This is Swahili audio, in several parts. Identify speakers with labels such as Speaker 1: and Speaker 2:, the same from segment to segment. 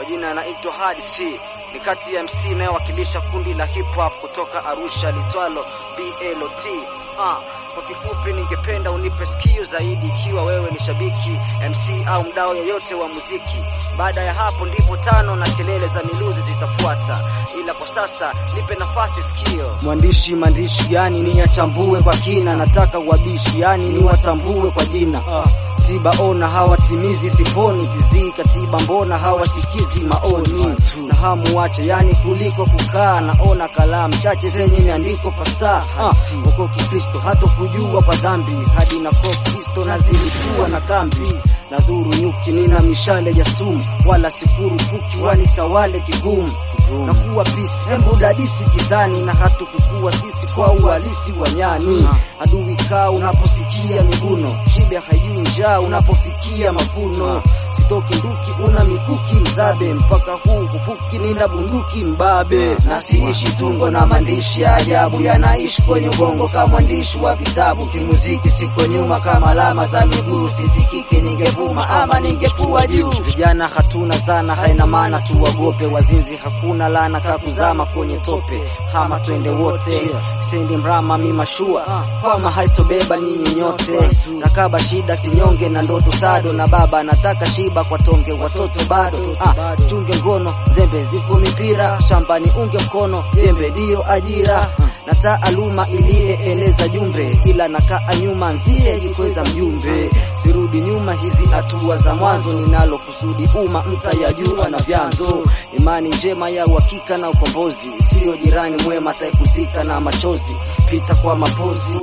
Speaker 1: kwa jina naitwa Hadi C. Ni kati ya MC inayowakilisha kundi la hip hop kutoka Arusha litwalo BLOT. Ah, kwa kifupi ningependa unipe sikio zaidi ikiwa wewe ni shabiki MC au mdau yoyote wa muziki. Baada ya hapo ndipo tano na kelele za miluzi zitafuata, ila kwa sasa nipe nafasi sikio.
Speaker 2: Mwandishi maandishi yani ni yachambue kwa kina, nataka wabishi yani ni watambue kwa jina tiba ona hawatimizi siponi tizii katiba mbona hawasikizi maoni na hamu wache yani kuliko kukaa naona kalamu chache zenye miandiko fasaha uko kikristo hata kujua kwa dhambi hadi na kristo na zilikuwa na kambi na dhuru nyuki nina mishale ya sumu wala sikuru kuki wanitawale kigumu na kuwa pisi hembu dadisi kitani na hatukukua sisi kwa uhalisi wa nyani adui kaa unaposikia miguno shibe hayui njaa unapofikia mavuno sitoki nduki una mikuki mzabe mpaka huu kufuki nina bunduki mbabe na siishi tungo na maandishi ya ajabu yanaishi kwenye ubongo kama mwandishi wa vitabu kimuziki siko nyuma kama alama za miguu sisikiki ningevuma ama ningekuwa juu vijana hatuna zana haina maana tuwagope wazinzi hakuna lana kakuzama kwenye tope hama twende wote sendi mrama mimashua kwama haitobeba nyinyi nyote nakaba shida kinyonge na ndoto sado na baba nataka shiba kwa tonge watoto bado ah, chunge ngono zembe ziko mipira shambani unge mkono jembe dio ajira na taaluma iliyeeneza jumbe ila nakaa nyuma nzie jikweza mjumbe sirudi nyuma hizi hatua za mwanzo ninalo kusudi umma mtayajua na vyanzo imani njema ya uhakika na ukombozi siyo jirani mwema taekuzika na machozi pita kwa mapozi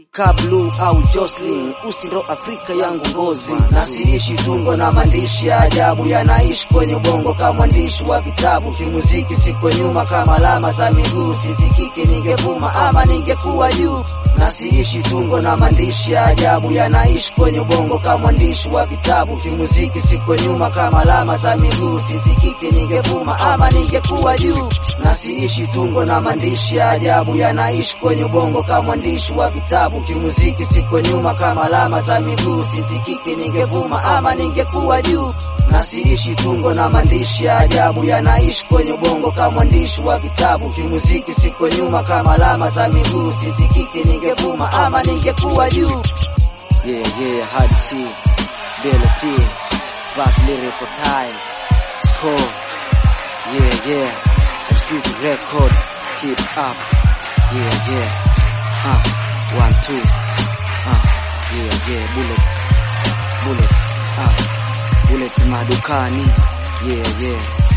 Speaker 2: Kablu au Jocelyn, usi ndo Afrika yangu ngozi, na siishi tungo na maandishi ya ajabu yanaishi kwenye ubongo kama mwandishi wa vitabu. Kimuziki siko nyuma kama alama za miguu, sisikiki ningevuma ama ningekuwa juu. Na siishi tungo na maandishi ya ajabu yanaishi kwenye ubongo kama mwandishi wa vitabu. Kimuziki siko nyuma kama alama za miguu, sisikiki ningevuma ama ningekuwa juu. Na siishi tungo na maandishi ya ajabu yanaishi kwenye ubongo kama mwandishi wa vitabu kimuziki siko nyuma kama alama za miguu sisikiki ningevuma ama ningekuwa juu na siishi tungo na maandishi ya ajabu yanaishi kwenye ubongo kama mwandishi wa vitabu kimuziki siko nyuma kama alama za miguu sisikiki ningevuma ama ningekuwa juu yeah yeah hard C ability fast lyrical time score yeah yeah MC's record keep up yeah yeah uh one two uh yeah yeah bullets bullets uh bullets madukani yeah yeah